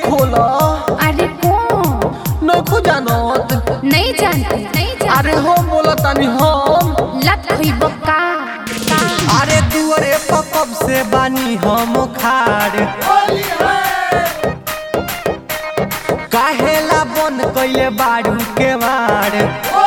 खोला अरे कौन नखो जानत नहीं जानते नहीं जानते अरे हो बोला तानी हम लत हुई बक्का अरे दुअरे पकब से बानी हम खाड़ काहेला बन कैले बाड़ू के मार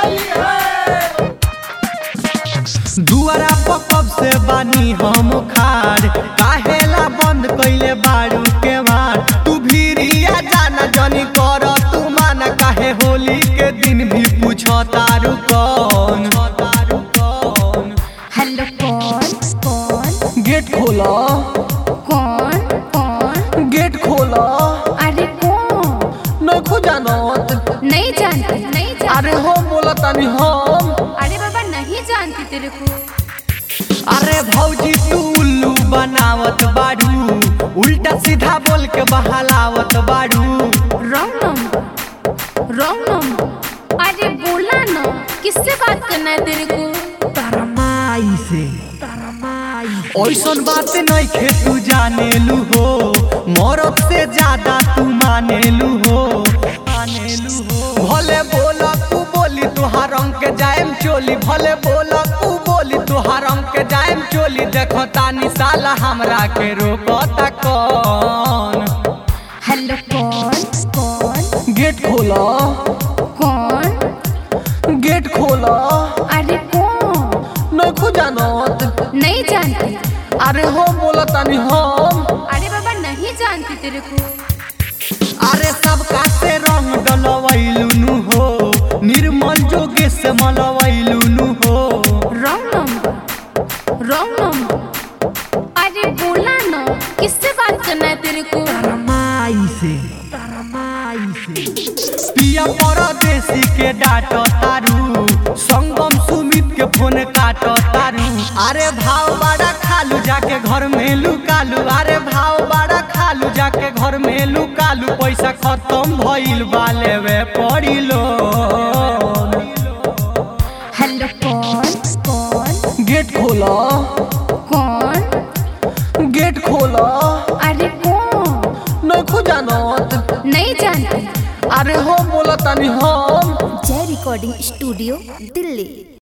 दुआरा पकब से बानी हम खाड़ काहेला बंद कैले बाड़ू के मार तू भीरिया जाना जनी कर तू माना काहे होली के दिन भी पूछो तारू कौन तारू कौन हेलो कौन कौन गेट खोला कौन कौन गेट खोला अरे कौन नखो जानत नहीं जानते नहीं जानते अरे हो बोला तानी हम अरे बाबा नहीं जानती तेरे को अरे भौजी तू उल्लू बनावत बाड़ू उल्टा सीधा बोल के बहलावत बाड़ू रॉन्ग नंबर रॉन्ग नंबर अरे बोला ना किससे बात करना है तेरे को तरमाई से ऐसन बात नहीं खे तू जानेलू हो मरद से ज्यादा तू मानेलू हो मानेलू हो भले बोला तू बोली तुहार रंग के जाएम चोली भले बोला तू बोली तुहार रंग के जाएम चोली देखो तानी साला हमरा के रोकता कौन हेलो कौन कौन गेट खोला कौन गेट खोला अरे कौन नखो जानत नहीं जानते अरे हो बोला तानी हम अरे बाबा नहीं जानती तेरे को अरे सबका से रंग डलवैलुनु हो निर्मल जोगे से मलवैलुनु हो रॉन्ग नंबर रॉन्ग नंबर अरे बोला ना किससे बात करना है तेरे को तरमाई से तरमाई से पिया परदेसी के डाट तारू संगम सुमित के फोन काट तारू अरे भाव बड़ा खालू जाके घर में लुकालू अरे भाव बड़ा खालू जाके घर में लुकालू पैसा खत्म भइल बा लेवे पड़ी लो हेलो कौन कौन गेट खोला कौन गेट खोला अरे कौन नखो जानत नहीं जानते अरे हो बोला तानी हम जय रिकॉर्डिंग स्टूडियो दिल्ली